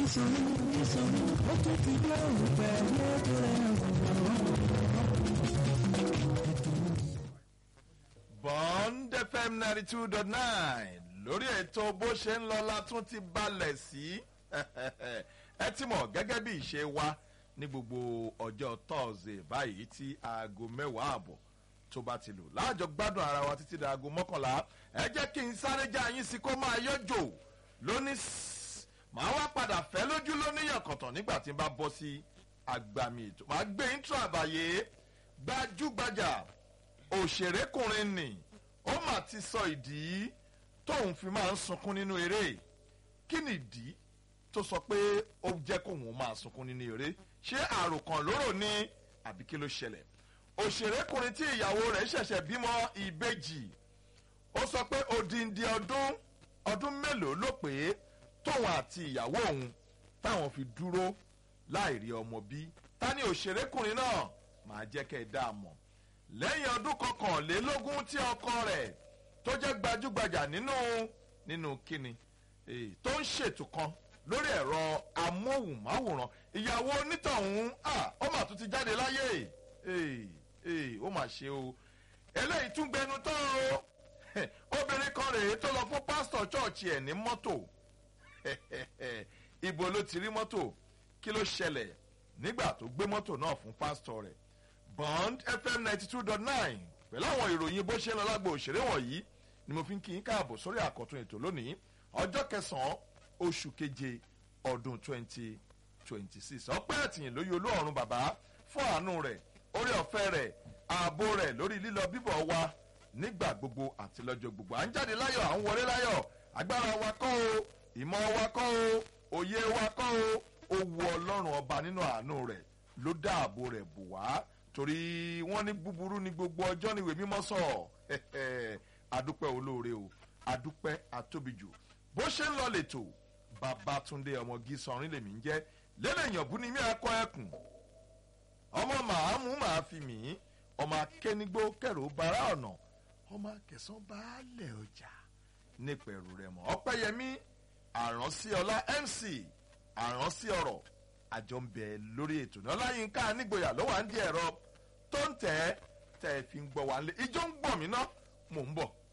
nísòro nísòro ó tún ti gbé òun pẹ̀lú ètò rẹ̀ bond fm ninety two dot nine lórí ètò bó ṣe ń lọ la tún ti balẹ̀ sí ẹ ti mọ̀ gẹ́gẹ́ bí ìṣe wa ní gbogbo ọjọ́ thursday báyìí tí aago mẹ́wàá àbọ̀ tó bá ti lò láàjọ gbádùn ara wa títí da aago mọ́kànlá ẹ jẹ́ kí n sáré já yín sí kó máa yọjò lóní sss, màá wá padà fẹ́ lójú lóníyàn kọ̀tàn nígbà tí n bá bọ́ sí agbami ètò màá gbé intro àbàyè gbajúgbajà òṣèrékùnrin nì ó mà ti sọ ìdí tóun fi máa ń sunkún nínú eré kí ni ìdí tó sọ pé ó jẹ́ kóun máa sunkún nínú eré ṣé àròkàn lóró ni àbí kí ló ṣẹlẹ̀ òṣèrékùnrin tí ìyàwó rẹ̀ ṣẹ̀ṣẹ̀ bímọ ìbejì ó sọ pé odindi ọdún ọdún mélòó ló pé tóun àti ìyàwó òun táwọn fi dúró láì rí ọmọ bí ta ni òṣèrékùnrin náà máa jẹ́ kẹ́ ẹ dá a mọ̀ lẹ́yìn ọdún kọkànlélógún tí ọkọ rẹ̀ tó jẹ́ gbajúgbajà nínú nínú kíni eh, tó ń ṣètò kan lórí ẹ̀rọ amóhùnmáwòrán ìyàwó onítọ̀hún ah, ó mà tún ti jáde láyé eh, eh, ó mà ṣe o eléyìí tún gbẹnu tán o obìnrin kan rèé tó lọ fún pásítọ̀ chọ́ọ̀chì ẹ̀ ní mọ́tò ibo ló ti rí mọ́tò kí ló ṣẹlẹ̀ nígbà tó gbé mọ́tò náà fún pásítọ̀ rẹ̀ bond fm ninety two dot nine pẹ̀lú àwọn ìròyìn bó ṣe ń lọ lágbo òṣèré wọ̀nyí ni mo fi ń kí yín káàbọ̀ sórí àkọ́tún ètò lónìí ọjọ́ kẹsàn-án oṣù keje ọdún twenty twenty six ọpẹ́ àtìyìn lóye olóòrùn bàbá fún àánú rẹ̀ orí ọ̀fẹ́ rẹ̀ ààbò rẹ̀ lórí lílọ bíbọ̀ wa nígbà gbogbo àti lọ́jọ́ gbogbo à ń jáde láyọ̀ à ń wọlé láyọ̀ agbára wa kọ́ o ìmọ̀ wa kọ́ o òye wa kọ́ o owó ọlọ́run ọba nínú àánú rẹ̀ ló dáàbò rẹ̀ bò wá torí wọ́n ní búburú ní gbogbo ọjọ́ níwèé mímọ́ sọ adúpẹ́ olóore o adúpẹ́ atóbijù bó ṣe ń lọ lẹ́tọ̀ babatunde ọmọgí sọrin lèmi ń jẹ́ lẹ́lẹ́yìn ọ̀bùn ni mí akọ ẹkùn ọmọ màámu màá fi mí ọmọ akẹ́nigbó kẹrò bara ọ̀nà ọmọ akẹsàn baálẹ̀ ọjà nípẹ̀rù rẹ̀ mọ́ ọpẹ́yẹmí àránsí ọlá mc àránsí ọ̀rọ̀ àjọ ń bẹ lórí ètò náà láyínká nígboyà ló wà ń di ẹ̀rọ tó ń tẹ̀ tẹ̀ fi ń gbọ́ wá lé ijó ń gbọ̀ mí ná mò ń bọ̀